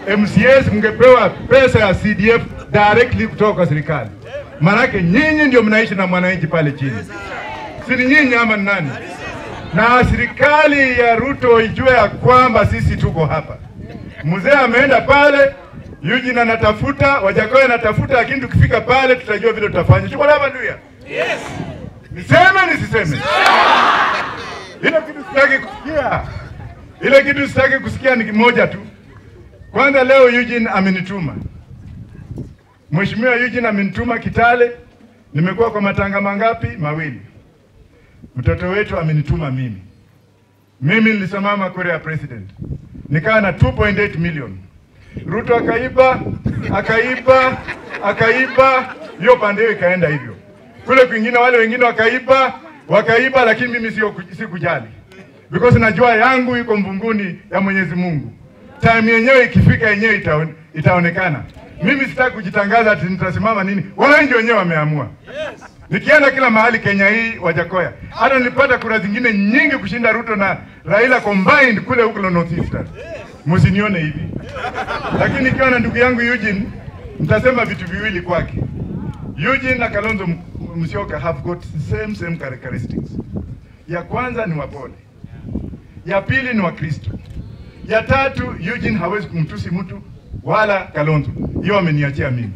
MCAs mngepewa pesa ya CDF directly kutoka kwa serikali, maanake nyinyi ndio mnaishi na mwananchi pale chini, si ni nyinyi ama ni nani? Na serikali ya Ruto ijue ya kwamba sisi tuko hapa. Mzee ameenda pale, Eugene anatafuta, Wajakoya anatafuta, lakini tukifika pale tutajua vile tutafanya. Tuko hapa ndio. Yes. Niseme nisiseme? Ile kitu sitaki kusikia. Ile kitu sitaki kusikia ni kimoja tu. Kwanza leo Eugene amenituma. Mheshimiwa Eugene amenituma Kitale. Nimekuwa kwa matanga mangapi? Mawili. Mtoto wetu amenituma mimi. Mimi nilisimama kura ya president. Nikawa na 2.8 million. Ruto akaiba, akaiba, akaiba, hiyo pande hiyo ikaenda hivyo. Kule kwingine wale wengine wakaiba, wakaiba, lakini mimi sio sikujali. Because najua yangu iko mbinguni ya Mwenyezi Mungu. Time yenyewe ikifika yenyewe itaone, itaonekana. Mimi sitaki kujitangaza ati nitasimama nini. Wananchi wenyewe wameamua. Nikienda kila mahali Kenya hii Wajakoya, hata nilipata kura zingine nyingi kushinda Ruto na Raila combined kule huko North Eastern. Msinione hivi, lakini nikiwa na ndugu yangu Eugene nitasema vitu viwili kwake. Eugene na Kalonzo Musyoka have got same same characteristics. Ya kwanza ni wapole, ya pili ni Wakristo, ya tatu Eugene hawezi kumtusi mtu wala Kalonzo. Hiyo ameniachia mimi.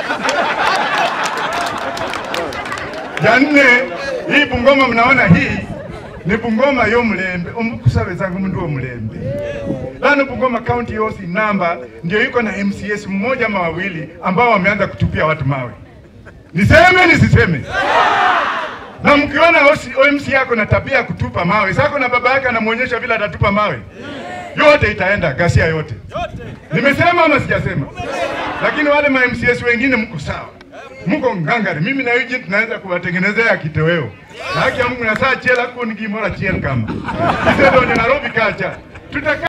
ya nne hii Bungoma mnaona hii ni Bungoma yo mulembe omukusabezanga mundu wo mulembe lano Bungoma county yosi namba ndio iko na MCS mmoja ama wawili ambao wameanza kutupia watu mawe. Niseme nisiseme? Na mkiona OMC yako na tabia ya kutupa mawe, sako na baba yake anamuonyesha vile atatupa mawe, yote itaenda ghasia yote. Nimesema ama sijasema? Lakini wale ma MCS wengine mko sawa mko ngangari. Mimi na Eugene tunaweza kuwatengenezea kitoweo na haki ya Mungu na saa chela kuni gimora chiel kama. Sisi ndio Nairobi kacha. Tutaka